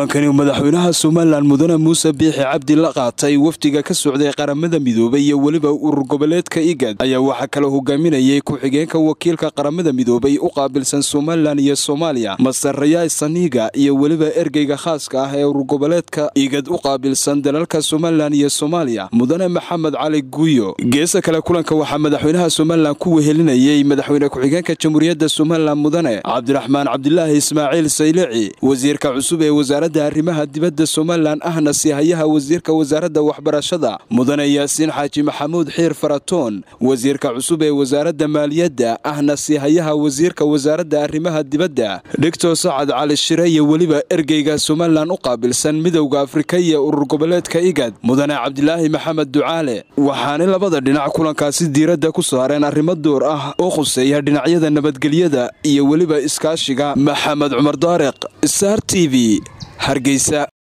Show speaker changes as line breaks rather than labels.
kulankani madaxweynaha somalilan mudane muuse biixi cabdi la qaatay wafdiga ka socday qaramada midoobay iyo weliba urur goboleedka igad ayaa waxaa kala hogaaminayay ku-xigeenka wakiilka qaramada midoobay u qaabilsan somalilan iyo soomaaliya master rayaay saniiga iyo weliba ergeyga khaaska ah ee urur goboleedka igad u qaabilsan dalalka somalilan iyo soomaaliya mudane maxamed cali guuyo geesa kale kulanka waxaa madaxweynaha somalilan ku wehelinayay madaxweyne ku-xigeenka jamhuuriyadda somalilan mudane cabdiraxmaan cabdilaahi ismaaciil saylici wasiirka cusub ee wasaaradda arrimaha dibadda somalilan ahna sihayaha wasiirka wasaaradda waxbarashada mudane yaasiin xaaji maxamuud xiir faratoon wasiirka cusub ee wasaaradda maaliyadda ahna sihayaha wasiirka wasaaradda arrimaha dibadda dhigtor sacad cali shire iyo weliba ergeyga somalilan u qaabilsan midowda afrika iyo urur goboleedka igad mudane cabdilaahi maxamed ducaale waxaana labada dhinac kulankaasi diiradda ku saareen arrimo door ah oo khuseeya dhinacyada nabadgelyada iyo weliba iskaashiga maxamed cumar daariq star t v hargeysa